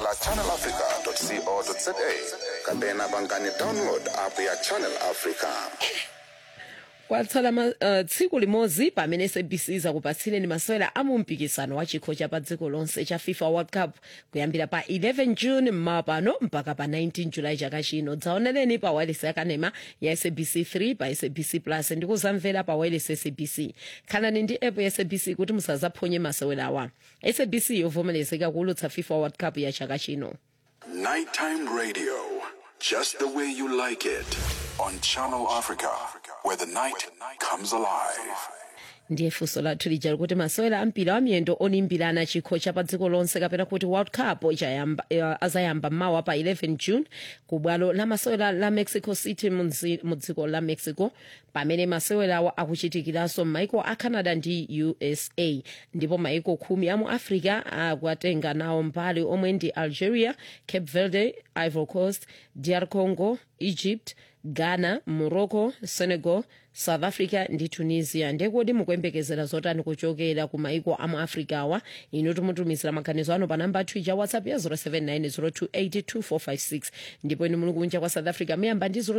la channelafrica.co.za kapena pangani download app ya channel africa kwatsala ma, uh, tsiku limodzi pamene sabc zakupatsireni masewera a mumpikisano wa chikho cha pa dziko lonse cha fifa world cup kuyambira pa 11 june mmawa pano mpaka pa 19 julayi chaka chino dzaonereni pa wireless yakanema ya sabc 3 pa sabc plus ndi kuzamvera pa wireless sabc khalani ndi app ya sabc kuti musazaphonye masewerawa sabc yovomerezeka kuulutsa fifa world cup ya chaka chino Nighttime radio, just the way you like it, on Channel Africa, where the night comes alive. ndiye funso lathu lija likuti masewera ampira wa miyendo olimbirana chikho cha pa dziko lonse kapena kuti world cup chayamba, eh, azayamba mawa pa 11 june ku bwalo la masewera la mexico city mu mzi- mu dziko la mexico pamene masewerawo akuchitikiranso m'maiko a canada ndi usa ndipo maiko khumi a mu africa akuatenga nawo mbali omwe ndi algeria cape verde ivory coast dr congo egypt ghana morocco senegal south africa ndi tunisia ndekodi mukuyembekezera zotani kuchokera ku maiko amu africa awa inu timutumizira maganizo anu pa namba twitter whatsapp ya 0790282456 ndipo inu muli kunja kwa south africa muyamba ndi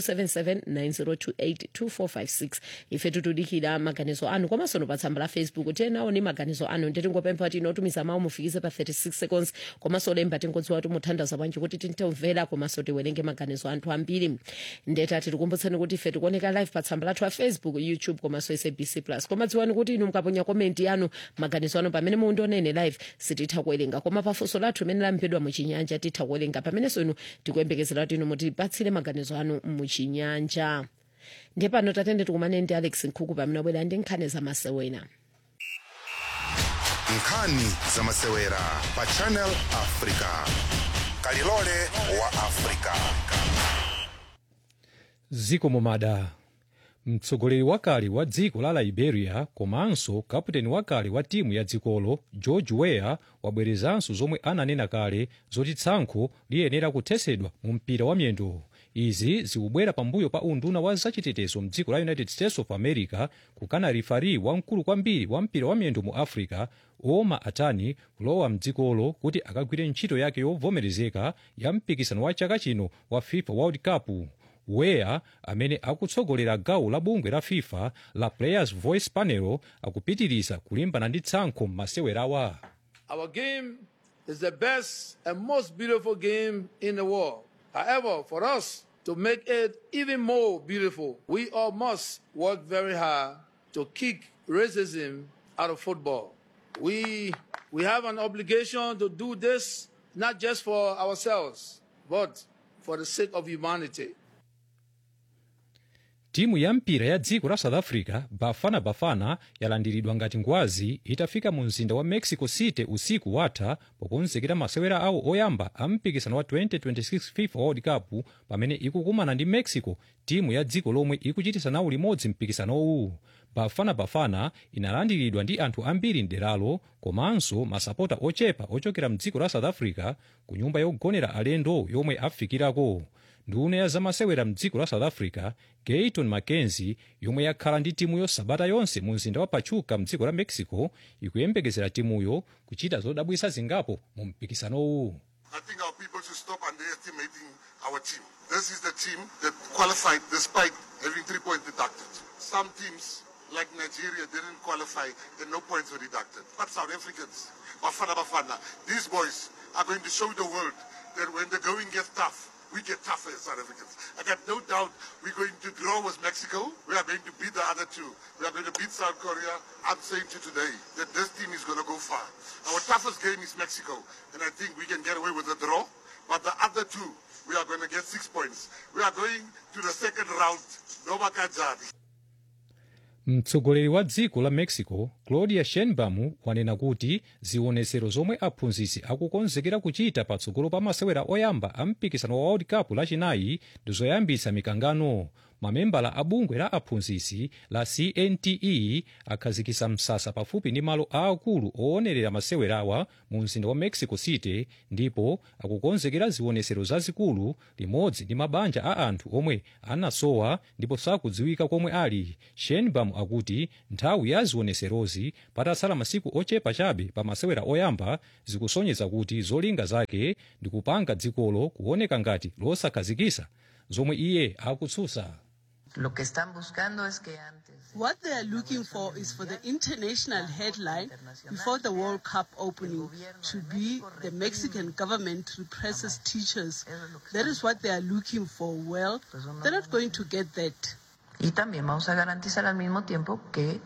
0027790282456 ife tutudikira maganizo anu komanso pa tsamba la facebook tenawo ni maganizo anu nditingopempha kuti inotumiza mawu mufikize pa 36 seconds komanso lemba tingodziwa kuti muthandaza bwanji kuti tintomvera komanso tiwerenge maganizo anthu ambiri ndeta tikukumbutsani kuti ife tikuoneka live pa tsamba lathu a facebook youtube komanso sabc plus koma dziwani kuti inu mukaponya komenti yanu maganizo anu pamene mundionene live sititha kuwerenga koma pafunso lathu imene lampedwa muchinyanja titha kuwerenga pamenenso inu tikuyembekezera kuti inu mutipatsire maganizo anu muchinyanja ndiye pano tatende tikumane ndi alex nkhuku pamene abwera ndi nkhani zamasewera nkhani zamasewera pa channel africa kalilole wa africa ziko momada mtsogoleri wakale wa dziko la liberia komanso kaputeni wakale wa timu ya dzikolo george weah wabwerezanso zomwe ananena kale zoti tsankho liyenera kuthetsedwa mu mpira wa miyendo izi zikubwera pambuyo pa unduna wa zachitetezo mdziko la united states of america kukana rifari wamkulu kwambiri wa mpira wa miyendo mu africa oma atani kulowa mdzikolo kuti akagwire ntchito yake yovomerezeka ya mpikisano wa chaka chino wa fifa world cup weah amene akutsogolera gawo la bungwe la fifa la players voice panel akupitiriza kulimbana ndi tsankho m'masewerawa Our game is the best and most beautiful game in the world. However, for us to make it even more beautiful, we all must work very hard to kick racism out of football. We, we have an obligation to do this not just for ourselves, but for the sake of humanity. timu ya mpira ya dziko la south africa bafana bafana yalandiridwa ngati ngwazi itafika mu mzinda wa mexico city usiku watha pokonzekera masewera awo oyamba a mpikisano wa 2026 fifa world cup pamene ikukumana ndi mexico timu ya dziko lomwe ikuchitisa nawo limodzi mpikisanowu bafana bafana inalandiridwa ndi anthu ambiri mderalo komanso masapota ochepa ochokera mdziko la south africa ku nyumba yogonera alendo yomwe afikirako nduna ya zamasewera mdziko la south africa gayton mackenzie yomwe yakhala ndi timuyo sabata yonse mu mzinda wa pachuca mdziko la mexico ikuyembekezera timuyo kuchita zodabwisa zingapo mu mpikisanowu I think our people should stop underestimating our team. This is the team that qualified despite having three points deducted. Some teams, like Nigeria, didn't qualify and no points were deducted. But South Africans, Bafana Bafana, these boys are going to show the world that when the going gets tough, we get tougher as South Africans. I got no doubt we're going to draw with Mexico. We are going to beat the other two. We are going to beat South Korea. I'm saying to you today that this team is going to go far. Our toughest game is Mexico, and I think we can get away with a draw. But the other two, we are going to get six points. We are going to the second round. No Makajadi. mtsogoleri wa dziko la mexico claudia sheinbaum wanena kuti zionetsero zomwe aphunzitsi akukonzekera kuchita patsogolo pa masewera oyamba a mpikisano wa world cup lachinayi ndi zoyambitsa mikangano mamembala a bungwe la aphunzitsi la cnte akhazikitsa msasa pafupi ndi malo aakulu oonerera masewerawa mu mzinda wa mexico city ndipo akukonzekera zionesero zazikulu limodzi ndi mabanja a anthu omwe anasowa ndipo sakudziwika komwe ali shenbam akuti nthawi ya zioneserozi patatsala masiku ochepa chabe pa masewera oyamba zikusonyeza kuti zolinga zake ndi kupanga dzikolo kuoneka ngati losakhazikisa zomwe iye akutsutsa Lo que están buscando es que antes. What they are looking for is for the international headline before the World Cup opening to be the Mexican government represses teachers. That is what they are looking for. Well, they're not going to get that. Y también vamos a garantizar al mismo tiempo que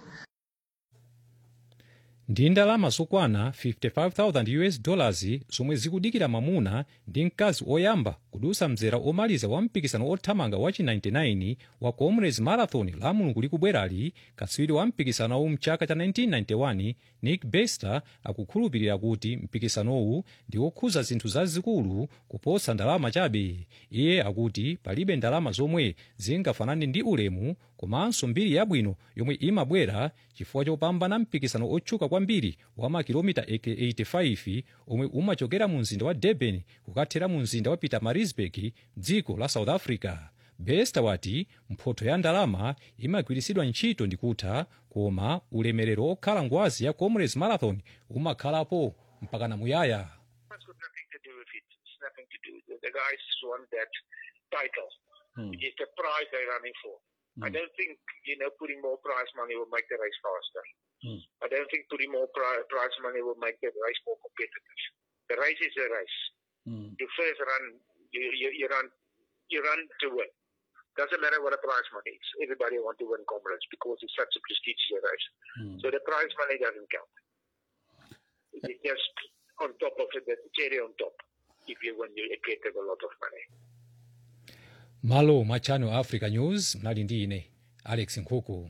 ndi ndalama zokwana 55,000 us dollars zomwe zikudikira mamuna ndi mkazi oyamba kudusa mzera omaliza wa mpikisano othamanga wa chi-99 wa comrades marathon la mulungu likubwerali katswiri wa mpikisanowu mchaka cha 1991 nick bester akukhulupirira kuti mpikisanowu ndi wokhuza zinthu zazikulu kuposa ndalama chabe iye akuti palibe ndalama zomwe zingafanane ndi ulemu komanso mbiri yabwino yomwe imabwera chifukwa chopambana mpikisano otchuka kwambiri wa makilomita 85 omwe umachokera mu mzinda wa durban kukathera mu mzinda wa pietermaritzburg dziko la south africa bester wati mphotho ya ndalama imagwiritsidwa ntchito ndi kutha koma ulemerero okhala ngwazi ya comrades marathon umakhalapo mpakana muyaya It's got nothing to do with it. It's nothing to do. The, the guys want that title, which is the prize they're running for. I don't think you know putting more prize money will make the race faster. I don't think putting more pri- prize money will make the race more competitive. The race is a race. You first run, you, you, you run, you run to win. Doesn't matter what the prize money is. Everybody want to win comrades because it's such a prestigious race. So the prize money doesn't count. It's just on top of it, the cherry on top. If you win, you get a lot of money. malo mwa channel africa news mnali ndi ine alex nkhuku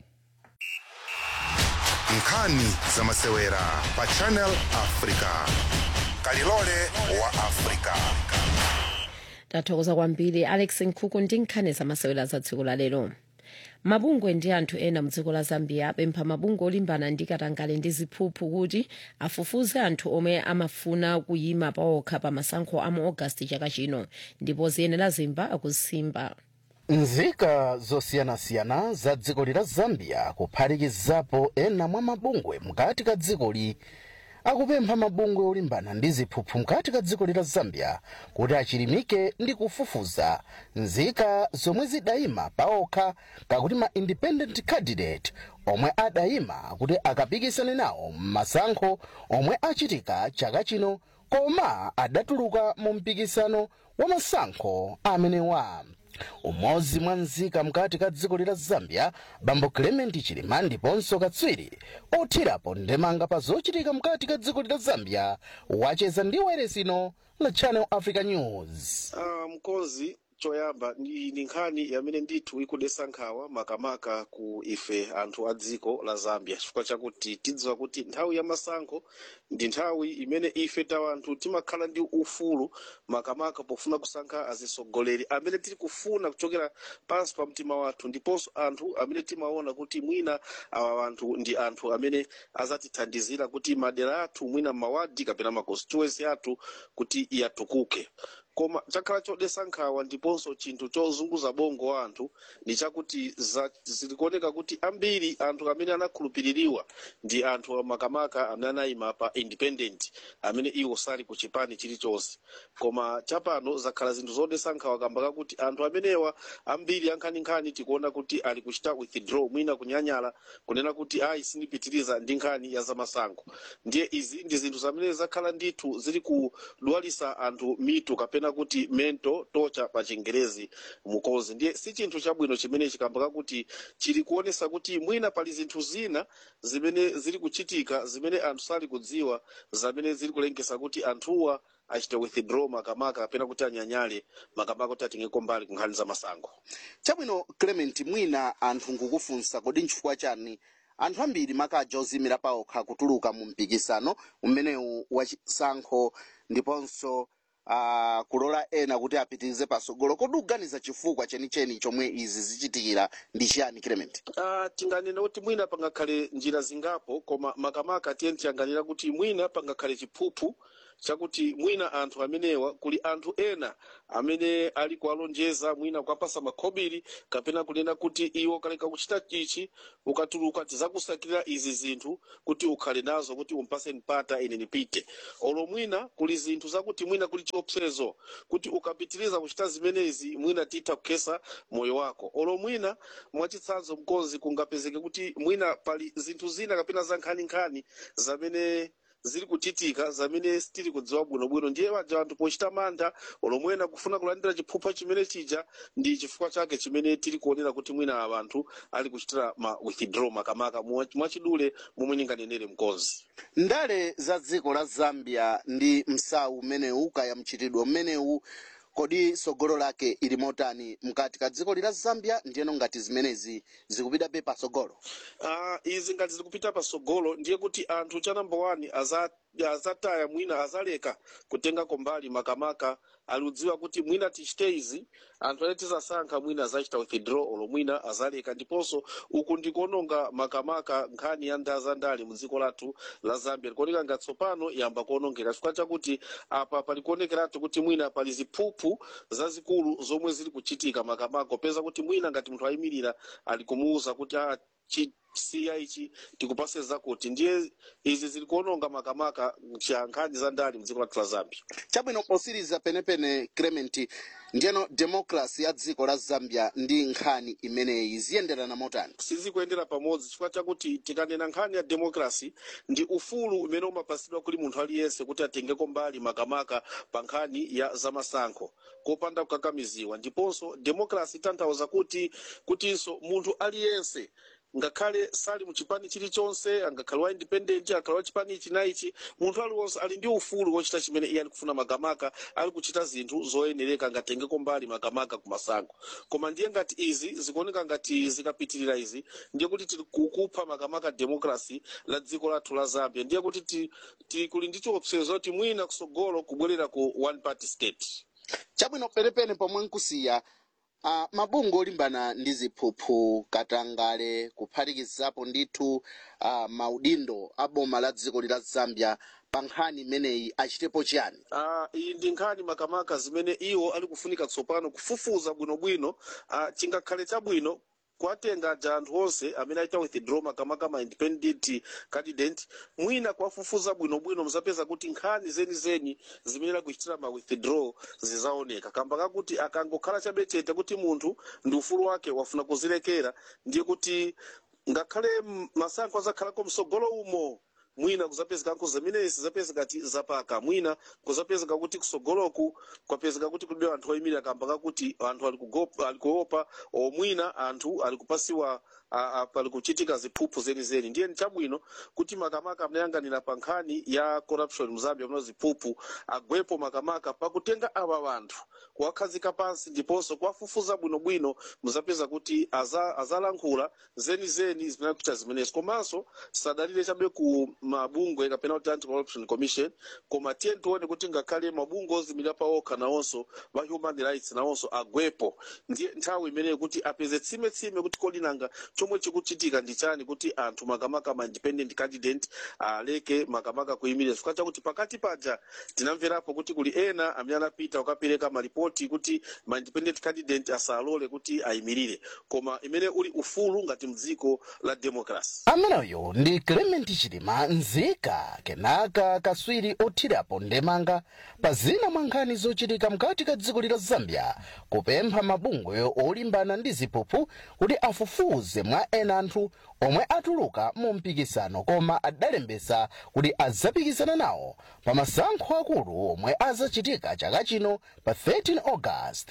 nkhani za masewera pa channel africa kalilole wa africa tathokoza kwambiri alex nkhuku ndi nkhani zamasewera za dziko la lero mabungwe ndi anthu ena mdziko la zambia apempha mabungwe olimbana ndi katangale ndi ziphuphu kuti afufuze anthu omwe amafuna kuyima paokha pa masankho a mu ogasiti chaka chino ndipo ziyenera zimba akusimba nzika zosiyanasiyana za dzikoli la zambia kuphatikizapo ena mwa mabungwe mkati ka dzikoli akupempha mabungwe olimbana ndi ziphuphu mkati ka dzikoli la zambia kuti achilimike ndi kufufuza nzika zomwe zidayima paokha kakuti ma independent candidate omwe adayima kuti akapikisane nawo m'masankho omwe achitika chaka chino koma adatuluka mu mpikisano wa masankho amenewa umodzi mwa nzika mkati ka dziko la zambia bambo clement chilima ndiponso katswiri othirapo ndemanga pa zochitika mkati ka dziko la zambia wacheza ndi weresino la channel africa news uh, mkonzi choyamba ndi ndi nkhani yamene ndithu ikudesa nkhawa makamaka ku ife anthu a dziko la zambia chifukwa chakuti tidziwa kuti nthawi ya masankho ndi nthawi imene ife tawa anthu timakhala ndi ufulu makamaka pofuna kusankha azisogoleri amene tili kufuna kuchokera pansi pa mtima wathu ndiponso anthu amene timaona kuti mwina awa anthu ndi anthu amene azatithandizira kuti madera athu mwina mawadi kapena ma constituency athu kuti yatukuke koma chakhala chodesa nkhawa ndiponso chinthu chozunguza bongo wa anthu ni chakuti za- zilikuoneka kuti ambiri anthu amene anakhulupiririwa ndi anthu makamaka amene anayima pa independent amene iwo sali ku chipani chilichonse koma chapano zakhala zinthu zodesa nkhawa kamba kakuti anthu amenewa ambiri ankhaninkhani tikuona kuti ali kuchita withdraw mwina kunyanyala kunena kuti ayi sindipitiriza ndi nkhani ya zamasankho ndiye izi ndi zinthu zamene zakhala ndithu zili kudwalisa anthu mitu kapena kuti mento tocha pa chingerezi mukozi ndiye si chinthu chabwino chimene chikamba kakuti chili kuonesa kuti mwina pali zinthu zina zimene zili kuchitika zimene anthu sali kudziwa zamene zili kulengesa kuti anthuwa achite withdraw makamaka kapena kuti anyanyale makamaka kuti atengeko mbali ku nkhani za masankho chabwino clement mwina anthu nkukufunsa kodi nchifukwa chani anthu ambiri makaja ozimira paokha kutuluka mu mpikisano umenewu wachisankho ndiponso uh, kulola ena kuti apitirize pasogolo kodi uganiza chifukwa chenicheni chomwe izi zichitikira ndi chiyani clement Uh, tinganena kuti mwina pangakhale njira zingapo koma makamaka tiyeni tiyang'anira kuti mwina pangakhale chiphuphu chakuti mwina anthu amenewa kuli anthu ena amene ali kuwalonjeza mwina kuwapasa makhobiri kapena kunena kuti iwo kaleka kuchita chichi ukatuluka tizakusakirira izi zinthu kuti ukhale nazo kuti umpase mpata ine nipite olo mwina kuli zinthu zakuti mwina kuli chiopsezo kuti ukapitiriza kuchita zimenezi mwina titha kukhesa moyo wako olo mwina mwachitsanzo mkonzi kungapezeke kuti mwina pali zinthu zina kapena za nkhaninkhani zamene ziri kuchitika zamene sitiri kudziwa bwinobwino ndiye waja anthu pochita mantha olomwena kufuna kulandira chiphupha chimene chija ndi chifukwa chake chimene tiri kuonera kuti mwina ava anthu ali kuchitira ma withdraw makamaka mwa- mwachidule momwe ninganenere mkonzi ndale za dziko la zambia ndi msawu umenewu kaya mchitidwe umenewu kodi sogolo lake ili motani mkati ka dziko lila zambia ndiyeno ngati zimenezi zikupitabe pasogolo uh, izi ngati zikupita pasogolo ndiye kuti anthu cha number one aza azataya mwina azaleka kutenga kombali makamaka aliudziwa kuti mwina tichite izi anthu ane tizasankha mwina azachita withdraw olo mwina azaleka ndiponso uku ndikuononga makamaka nkhani ya ndaa za ndale mu dziko lathu la zambia likuoneka ngati tsopano yamba kuonongeka chifukwa chakuti apa palikuonekeratu kuti mwina pali ziphuphu zazikulu zomwe zili kuchitika makamaka popeza kuti mwina ngati munthu ayimirira ali kumuwuza kuti ah, chi siya ichi tikupase zakuti ndiye izi zili kuononga makamaka cha nkhani za ndale mdziko lathu la zambia chabwino posiriza penepene clement ndiyeno demokrasi ya dziko la zambia ndi nkhani imeneyi ziyenderana motani sizikuyendera pamodzi chifukwa chakuti tikanena nkhani ya demokrasi ndi ufulu umene umapasidwa kuli munthu aliyense kuti atengeko mbali makamaka pa nkhani ya zamasankho kopanda kukakamiziwa ndiponso demokrasi itanthauza kuti kutinso munthu aliyense ngakhale sali mu chipani chilichonse angakhale wa independent akhale wa chipani ichi na ichi munthu aliwonse ali ndi ufulu wochita chimene iye ali kufuna makamaka ali kuchita zinthu zoyenereka ngatengeko mbali makamaka ku masankho koma ndiye ngati izi zikuoneka ngati zikapitirira izi ndiye kuti tili kukupha makamaka demokrasi la dziko lathu la zambia ndiye kuti ti- tili kuli ndi chiopsezo kuti mwina kusogolo kubwerera ku one party state chabwino penepene pomwe nkusiya uh, mabungwe olimbana ndi ziphuphu katangale kuphatikizapo ndithu uh, maudindo a boma la dziko lila zambia pa nkhani imeneyi achitepo chiyani Ah, iyi ndi nkhani makamaka zimene iwo ali kufunika tsopano kufufuza bwinobwino ah, chingakhale chabwino kuwatenga aja anthu onse amene aita withdraw makamaka ma independent candidate mwina kuwafufuza bwinobwino muzapeza kuti nkhani zenizeni zimene akuchitira ma withdraw zizaoneka kamba kakuti akangokhala chabe chete kuti munthu ndi ufulu wake wafuna kuzilekera ndiye kuti ngakhale m- masankho azakhalako msogolo umo mwina kuzapezekako zimenezi zapezeka ti zapaka mwina kuzapezeka kuti kusogoloku kwapezeka kuti kulibe anthu oyimirira kamba kakuti anthu ali kugopa- ali kuopa o mwina anthu ali kupasiwa a- a- pali kuchitika ziphuphu zenizeni ndiye nchabwino kuti makamaka amnayang'anira pa nkhani ya corruption mzambia muno ziphuphu agwepo makamaka pakutenga ava vanthu kuwakhazika pansi ndiponso kuwafufuza bwinobwino muzapeza kuti aza- azalankhula zenizeni zimene akuchita zimenezi komanso sadalire chabe ku mabungwe kapena kuti anti corruption commission koma tiye tione kuti ngakhale mabungwe ozimirira pa okha nawonso va human rights nawonso agwepo ndiye nthawi imeneyo kuti apeze tsime-tsime kuti kodi nanga chomwe chikuchitika ndi chani kuti anthu makamaka ma independent candidate aleke makamaka kuyimirira chifukwa chakuti pakati paja tinamverapo kuti kuli ena amene anapita kukapereka malipoti kuti ma independent candidate asalole kuti ayimirire koma imene uli ufulu ngati mdziko la democracy ameneyo ndi clement chilima nzika kenaka kaswiri othirapo ndemanga pa zina mwa nkhani zochitika mkati ka dziko lila zambia kupempha mabungwe olimbana ndi ziphuphu kuti afufuze mwa ena anthu omwe atuluka mu mpikisano koma adalembesa kuti adzapikisana nawo pa masankho akulu omwe azachitika chaka chino pa 13 august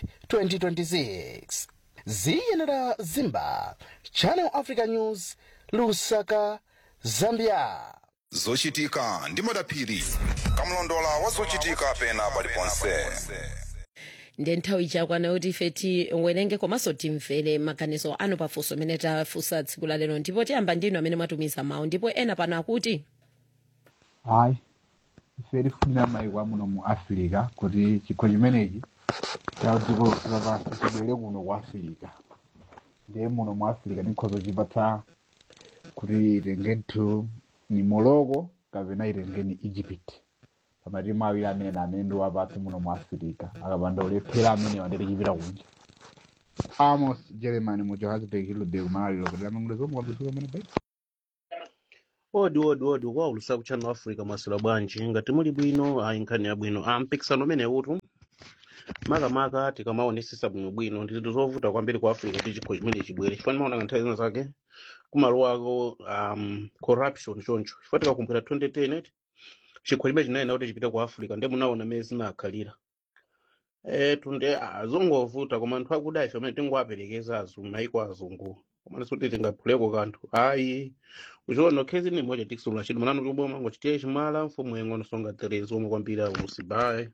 2026 ziyenera zimba channel africa news lusaka zambia zochitika ndi madaphiri kamlondola wa zochitika pena paliponse ndi nthawi chakwana kuti ife tiwerenge komanso timvere maganizo anu pafunso amene tafunsa tsiku la lero ndipo tiyamba ndinu amene mwatumiza mawu ndipo ena pano akuti hayi ife tifunira mayiko amuno mu africa kuti chikho chimenechi cha dziko lapansi chibwere kuno ku africa ndiye muno mu africa tikhoza chipatsa kuti itengenitu ni morocco kapena itengeni egypt pamatimu awiri amene amene ndi wapatsi muno mu africa akapanda ulephera amene wandere chipita kunja amos germany mu johannesburg hilode kumaliro kuti lamangule zomwe kwabisuka pamene pai odi odi odi kwaulusa kuchannel africa masula bwanji ngati muli bwino ayi nkhani yabwino ah, mpikisano umene utu makamaka tikamaonesesa bwino bwino ndithu zovuta kwambiri ku africa kuti chikho chimene chibwere chifani maona nthawi zina zake kumalowako um, corruption choncho chifukwa tikakumbukira 2010 chikho chimene chinayenda kuti chipite ku africa ndiye munaona mmene zinakhalira eh tunde azongovuta koma anthu akuda ife amene tingowaperekeza azungu maiko azungu komana kuti tingaphuleko kanthu ayi uchiona khezi ni moja tikusula chidi manano tuboma ngochitiye chimala mfumu yengo nosonga terezi omwe kwambiri aulusibaye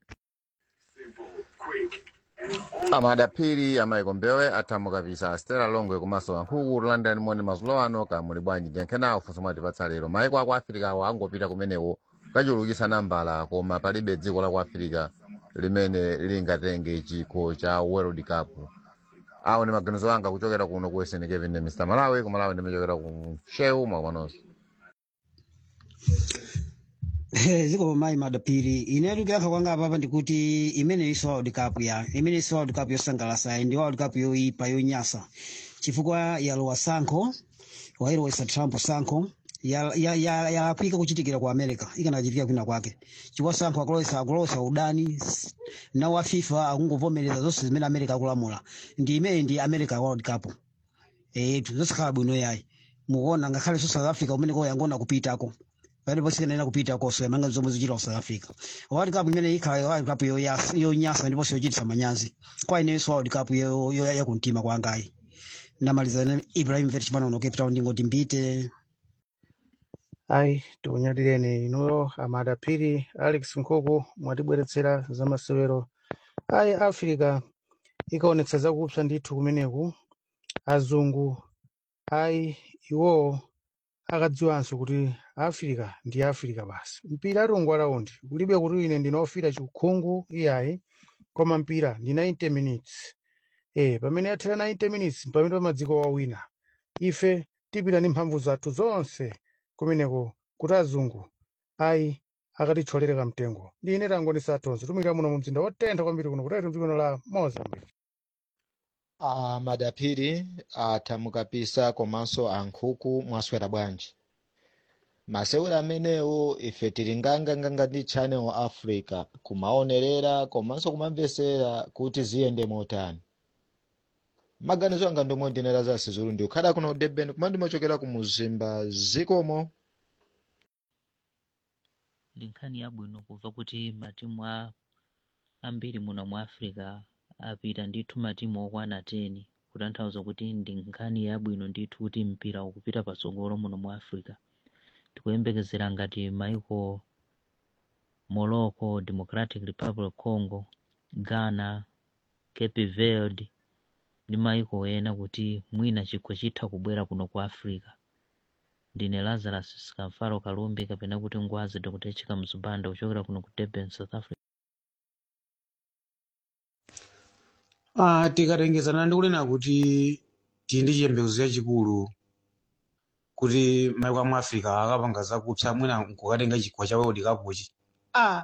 amadapiri amayikombewe athamu kapisa stela longwe komanso wankhuku london moni mazulo ano kamuli bwanji ndiyankhenawo funso mwatipatsa lero mayiko aku africa awo angopita kumenewo kachulukisa nambala koma palibe dziko la ku africa limene lingatenge chikho cha world cup awo ndi maganizo anga kuchokera kuno ku western cape ndi mr malawi kumalawi ndimachokera ku shehu mwakomanonso ziko mayi madapiri inetu kuyankha kwanga apapa ndikuti imene iso world cup ya imene iso world cup yosangalatsa ndi world cup yoyipa yonyasa chifukwa yalowa sankho wailowesa trump sankho yalakwika ya, ya, yalakwika kuchitikira ku america ikanachitika kwina kwake chifukwa sankho akulowesa akulowesa udani s- nawo a fifa akungovomereza zonse zimene america akulamula ndi imene ndi america world cup etu zosakhala bwino yayi mukuona ngakhale so south africa umeneko yangona kupitako pale posikenera kupita koso yamanga zomwe zichita ku south africa world cup imene ikhala world cup yoyasa- yonyasa ndiponso yochititsa manyazi kwa inenso world cup yo- yo- yakumtima kwangayi ndamaliza ne ibrahim vet chipanono cape town ndingoti mbite ayi tikunyadireni inuyo amadapiri alex nkhuku mwatibweretsera za masewero ayi africa ikaonetsa zakupsa ndithu kumeneku azungu ayi iwowo akadziwanso kuti africa ndi africa basi mpira atungu alaundi kulibe kuti ine ndinofira chikhungu iyayi koma mpira ndi 90 minutes eh pamene yathera 90 minutes pamene pamadziko wawina ife tipita ndi mphamvu zathu zonse kumeneko kuti azungu ayi akatithyolere kamtengo ndi ine tangonesa atonse tumikira muno mu mzinda wotentha kwambiri kuno kutali mdziko la mozambique a madapiri athamukapisa komanso ankhuku mwaswera bwanji masewera amenewo ife tili nganganganga ndi channel africa kumaonerera komanso kumamvesera kuti ziyende motani maganizo anga ndomwe ndinera za sizulu ndi ukhala kuno durban koma ndimachokera ku muzimba zikomo ndi nkhani yabwino kumva kuti matimu a ambiri muno mu africa apita ndithu matimu okwana 10 kutanthauza kuti ndi nkhani yabwino ndithu kuti mpira ukupita patsogolo muno mu africa tikuyembekezera ngati maiko morocco democratic republic congo ghana cape verde ndi maiko ena kuti mwina chikho chitha kubwera kuno ku africa ndine lazarus skamfaro kalumbi kapena kuti ngwazi dr chika mzubanda kuchokera kuno ku durban south africa Ah, tikatengezana ndi kunena kuti tili ndi chiyembekezo chachikulu kuti maiko amu africa akapanga zakupsa mwina nkukatenga chikho cha world cup chi ah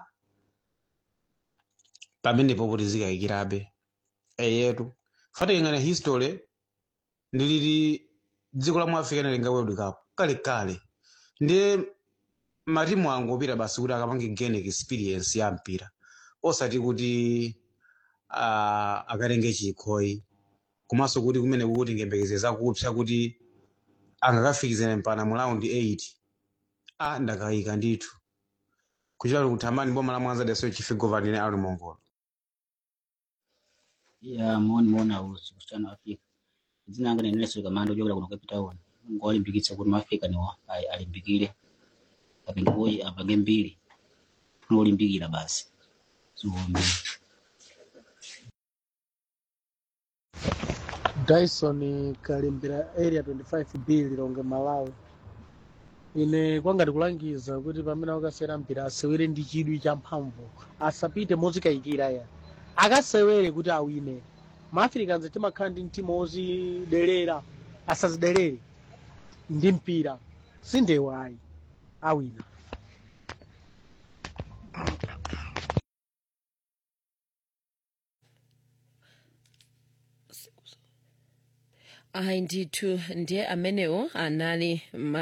pamenepo kuti zikayikirabe eyetu fatikengana history ndiliti dziko la mu africa linatenga world cup kale kale ndiye matimu angopita basi kuti akapange gain experience ya mpira osati kuti uh, akatenge chikhoyi komanso kuti kumene kuti ngembekeze zakupsa kuti angakafikizane mpana mu raundi 8 a ndakayika ndithu kuchita kuthamani boma la mwanza daso chifigovani ne ali mongola ya maoni maona usi kusichana Afrika dzina langa ni Nelson Kamando jogera kuno Cape Town ngo alimbikitsa kuti maafrika niwo ali- alimbikire apange boyi apange mbiri no olimbikira basi ziwombe dyson kalembera area 25 b lilonge malawi ine kwangati kulangiza kuti pamene akasewera mpira asewere ndi chidwi cha mphamvu asapite mozikayikira ya akasewere kuti awine maafricans timakhala ndi mtima wozidelera asazidelere ndi mpira sindewo ayi awina ayi ndithu ndiye amenewo anali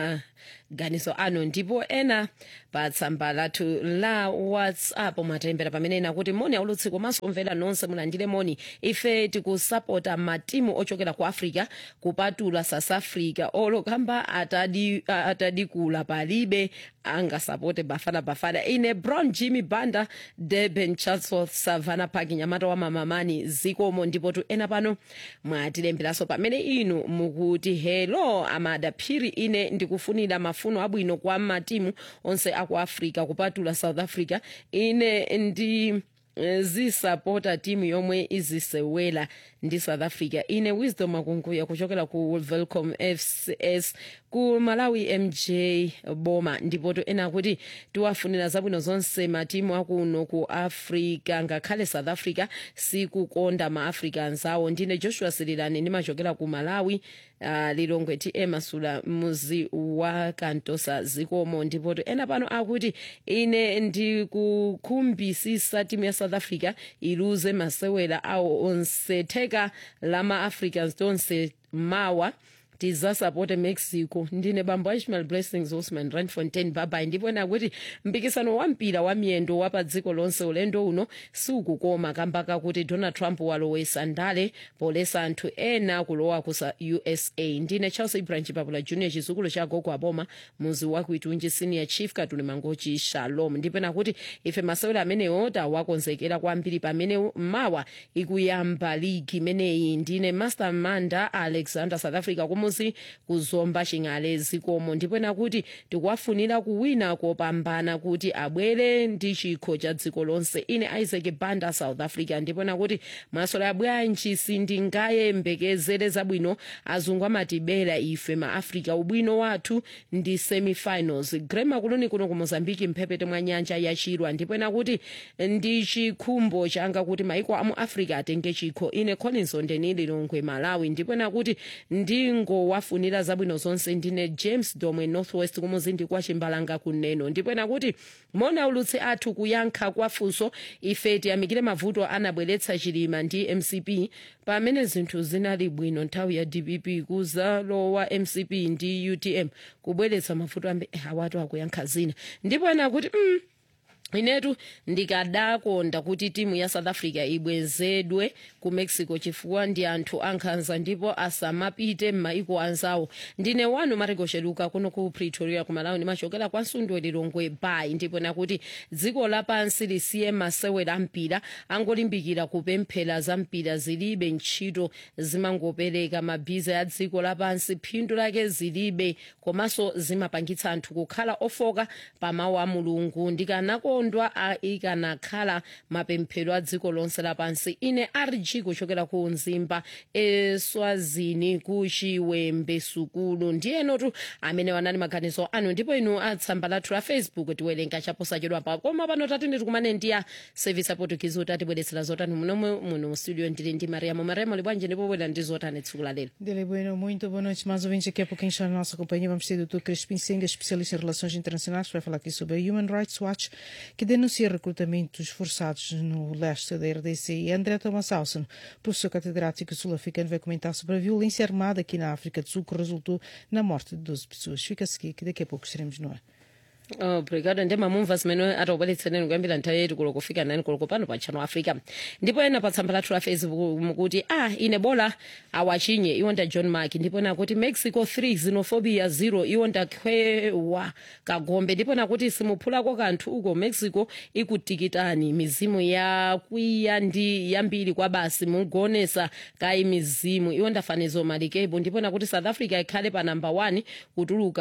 maganizo anu ndipo ena pa tsamba lathu la whatsapp mwatembera pamene ena kuti moni aulutsi komanso kumvera nonse mulandire moni ife tikusapota matimu ochokera ku africa kupatula south africa olokamba atadi, atadikula palibe angasapote bafana bafana ine brown jimmy banda durban chatsworth savannah park nyamata wa mamamani zikomo ndipo tu ena pano mwatilemberanso pamene inu mukuti hello amadaphiri ine ndikufunira mafuno abwino kwa matimu onse aku africa kupatula south africa ine ndi eh, zisapota timu yomwe izisewela ndi south africa ine wisdom akunkuya kuchokera ku velcom fcs ku malawi mj boma ndipo to ena kuti tiwafunira zabwino zonse matimu akuno ku africa ngakhale south africa sikukonda maafrica anzawo ndine joshua sirilani ndimachokera ku malawi uh, lilongwe ti emasula muzi wa kantosa zikomo ndipo to ena pano akuti ine ndikukhumbisisa timu ya south africa iluze masewera awo onse theka la ma-africans tonse mawa tizasapote mexico ndine bambo ishmael blessings osman randfontein babai ndipo ena kuti mpikisano wa mpira wa miyendo wa pa dziko lonse ulendo uno sukukoma kamba kakuti donald trump walowesa ndale polesa anthu ena kulowa ku sa- usa ndine charles ibrahim chipapula junior chizukulu cha gogo aboma muzi wa kuitunji senior chief katuli mangochi shalom ndipo ena kuti ife masewera amenewo tawakonzekera kwambiri pamene mawa ikuyamba ligi imeneyi ndine master manda alexander south africa kumuzi kuzomba ching'ale zikomo ndipo ena kuti tikuwafunira kuwina kopambana kuti abwere ndi chikho cha dziko lonse ine isaac banda south africa ndipo ena kuti masola bwanji sindingayembekezere zabwino azungu amatibera ife maafrica ubwino wathu ndi semifinals grema kuloni kuno ku mozambiki mphepete mwa nyanja yachirwa ndipo ena kuti ndi chikhumbo changa kuti maiko amu africa atenge chikho ine collins ondeni lilongwe malawi ndipo ena kuti ndingowafunira zabwino zonse ndine james domwe northwest kumuzindi kwa chimbalanga kuneno ndipo ena kuti mona ulutsi athu kuyankha kwa funso ife tiyamikire mavuto anabweretsa chilima ndi mcp pamene zinthu zinali bwino nthawi ya dpp kuzalowa mcp ndi utm kubweretsa mavuto ambe awatu akuyankha zina ndipo ena kuti mm, inetu ndikadakonda kuti timu ya south africa ibwezedwe ku mexico chifukwa ndi anthu ankhanza ndipo asamapite m'maiko anzawo ndine wanu marigosheluka kuno ku pretoria ku malawi ndimachokera kwa nsundwe lilongwe bay ndipo nakuti dziko lapansi lisiye masewera ampira angolimbikira kupemphera za mpira zilibe ntchito zimangopereka mabhiza ya dziko lapansi phindu lake zilibe komanso zimapangitsa anthu kukhala ofoka pa mawu a mulungu ndikanakondwa a ikanakhala mapemphero a dziko lonse lapansi ine rg kuchokera ku mzimba eswazini ku chiwembe sukulu ndiyenotu amene wanali maganizo anu ndipo inu atsamba lathu la facebook tiwerenga chaposachedwa pa koma pano tatindi tikumane ndi ya service aportugizi kuti atibweretsera zotani munomwe muno mu studio ndili ndi mariamo mariamo libwanje ndipo bwera ndi zotani tsiku la lero Dele Bueno, muito boa noite. Mais ouvintes aqui a pouquinho está na nossa companhia. Vamos ter o Dr. Crispim Senga, especialista em relações internacionais, que vai falar aqui sobre a Human Rights Watch, que denuncia recrutamentos forçados no leste da RDC. E André Thomas Alson, professor catedrático sul-africano, vai comentar sobre a violência armada aqui na África do Sul, que resultou na morte de 12 pessoas. Fica-se aqui, que daqui a pouco estaremos no ar. obrigado ndemamumva zimene atobweretsereni kuyambira nthawi yetu kulo kufika nani kulo pano pa channel africa ndipo ena pa tsamba lathu la facebook mukuti ah ine bola awachinye iwonda john mark ndipo nakuti mexico 3 xenophobia 0 iwonda khwewa kagombe ndipo nakuti simuphulako kanthu uko mexico ikutikitani mizimu yakwiya ndi yambiri kwa basi mugonesa kayi mizimu iwonda fanizo malikebo ndipo nakuti south africa ikhale pa namba 1 kutuluka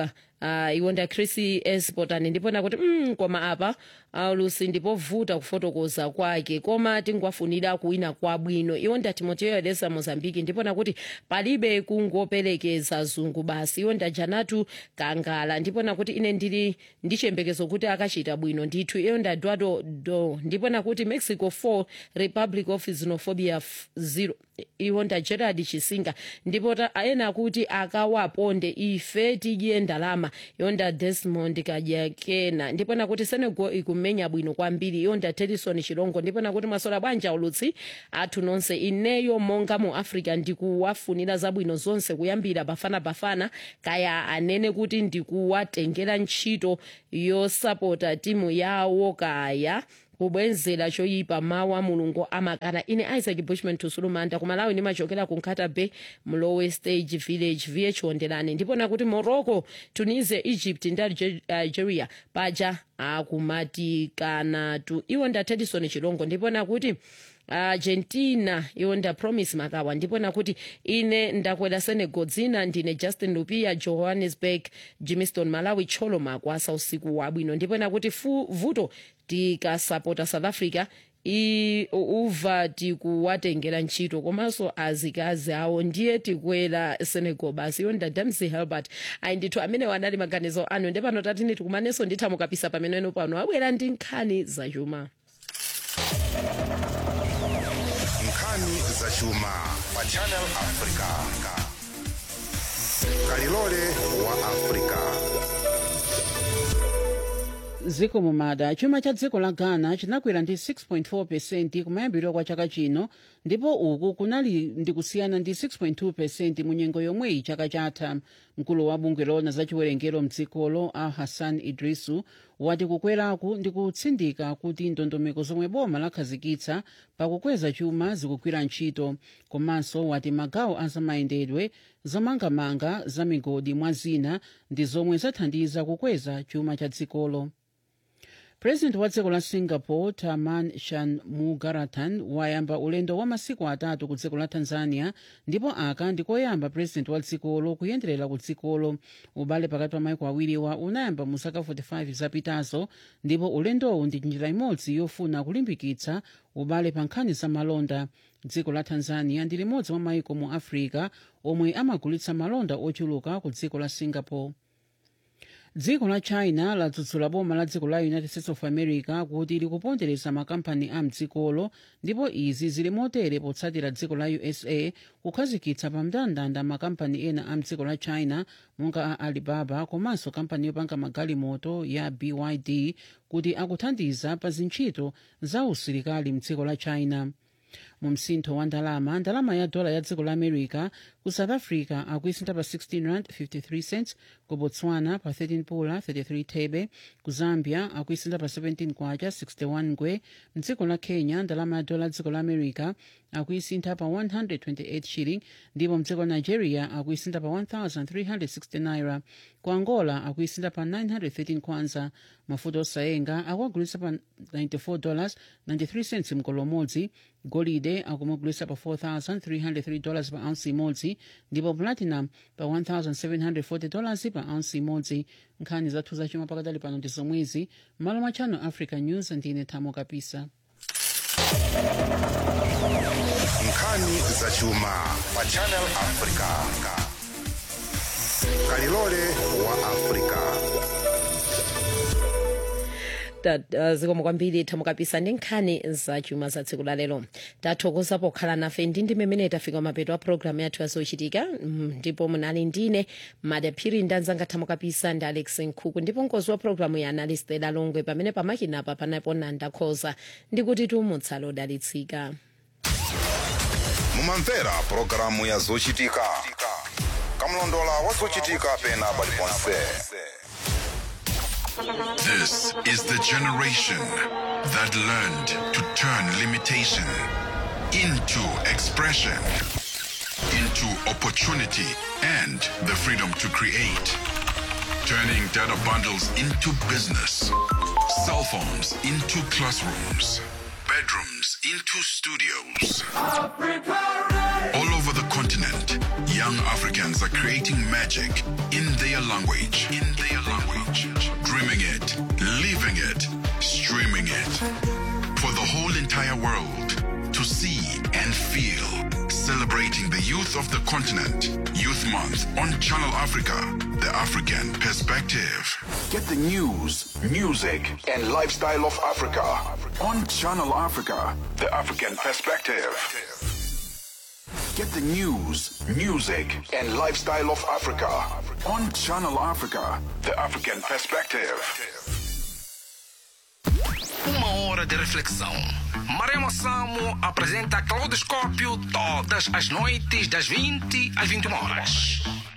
uh, iwo nda chris espotani ndipona kuti mm, koma apa aulusi ndipovuta kufotokoza kwake koma tingwafunira kuwina kwabwino iwo nda timoteo elesa mozambiki ndipona kuti palibe kungoperekeza zungu basi iwo nda janatu kangala ndipona kuti ine ndili ndi chiyembekezo kuti akachita bwino ndithu iwo nda eduardo do ndipona kuti mexico 4 republic of xenophobia 0 iwo nda gerard chisinga ndipo ena kuti akawaponde ife tidye ndalama iwo nda desmond kajakena ndipona kuti senegal ikumenya bwino kwambiri iwo nda tedison chilongo ndipona kuti mwasola bwanja ulutsi athu nonse ineyo monga mu africa ndikuwafunira zabwino zonse kuyambira bafana bafana kaya anene kuti ndikuwatengera ntchito yosapota timu yawo kaya kubwenzera choyipa mawu a mulungu amakana ine isaac bushman tusulumanda kumalawi ndimachokera ku nkata bay mlowe stage village vh wonderani ndipona kuti morocco tunisia egypt ndi algeria paja akumatikanatu iwo nda tedison chilongo ndipona kuti argentina iwo nda promise makawa ndipona kuti ine ndakwera senegal dzina ndine justin lupia johannesburg jimiston malawi tcholo makwasa usiku wabwino ndipona kuti fu, vuto tikasapota south africa i uva tikuwatengera ntchito komanso azikazi awo ndiye tikwera senegal basi iwo nda damsey helbert ayi ndithu amene wanali maganizo anu ndepano tatini tikumanenso nditha mukapisa pameneno pano abwera ndi nkhani zachuma nkhani zachuma pa channel africa kalilole wa africa ziko mumada chuma cha dziko la ghana chinakwera ndi 6.4 pesenti kumayambiriro kwa chaka chino ndipo uku kunali ndi kusiyana ndi 6.2 pesenti mu nyengo yomweyi chaka chatha mkulu wa bungwe lona za chiwerengero mdzikolo a hassan idrisu wati kukweraku ndi kutsindika kuti ndondomeko zomwe boma lakhazikitsa pakukweza chuma zikugwira ntchito komanso wati magawo azamayendedwe zomangamanga za migodi mwa zina ndi zomwe zathandiza kukweza chuma cha dzikolo purezidenti wa dziko la singapore taman shanmugarathan wayamba ulendo wa masiku atatu ku dziko la tanzania ndipo aka ndikoyamba purezidenti wa dzikolo kuyenderera ku dzikolo ubale pakati pa maiko awiriwa unayamba mu zaka 45 zapitazo ndipo ulendowu ndi njira imodzi yofuna kulimbikitsa ubale pa nkhani za malonda dziko la tanzania ndi limodzi mwa maiko mu africa omwe amagulitsa malonda ochuluka ku dziko la singapore dziko la china ladzudzula boma la dziko la united states of america kuti likupondereza makampani a mdzikolo ndipo izi zili motere potsatira dziko la usa kukhazikitsa pa mndandanda makampani ena a mdziko la china monga a alibaba komanso kampani yopanga magalimoto ya byd kuti akuthandiza pa zintchito za usilikali mdziko la china mu msintho wa ndalama ndalama ya dola ya dziko la america ku south africa akuisintha pa 16 rand 53 cents ku botswana pa 13 pula 33 thebe ku zambia akuisintha pa 17 kwacha 61 ngwe mdziko la kenya ndalama ya dola ya dziko la america akuisintha pa 128 shilling ndipo mdziko la nigeria akuisintha pa 1360 naira ku angola akuisintha pa 913 kwanza mafuta osayenga akuagulitsa pa 94 dollars 93 cents mkolo umodzi golide akumugulitsa pa 4303 dollars pa ounce imodzi ndipo platinum pa 1740 dollars pa ounce imodzi nkhani zathu zachuma pakadali pano ndi zomwezi malo mwa channel africa news ndine thamo kapisa nkhani zachuma pa channel africa kalilole wa africa zikomo kwambiri thamukapisa ndi nkhani zachuma za tsiku la lero tathokoza pokhala nafe ndi ndi mmene tafika mapeto a programu yathu yazochitika ndipo munali ndine madaphiri ndi anzanga thamukapisa ndi alex nkhuku ndipo mkozi wa programu ya analistela longwe pamene pamakinapa panapo nanda khoza ndikuti tumutsala odalitsika mumamvera pulogalamu ya zochitika kamlondola wa zochitika pena paliponse This is the generation that learned to turn limitation into expression, into opportunity, and the freedom to create. Turning data bundles into business, cell phones into classrooms, bedrooms into studios. All over the continent, young Young Africans are creating magic in their language. In their language. Dreaming it, living it, streaming it. For the whole entire world to see and feel. Celebrating the youth of the continent. Youth Month on Channel Africa, the African perspective. Get the news, music, and lifestyle of Africa on Channel Africa, the African perspective. Get the news, music, and lifestyle of Africa on Channel Africa, the African perspective. Uma hora de reflexão. Maremo Samo apresenta Claudoscópio todas as noites das 20 às 21 horas.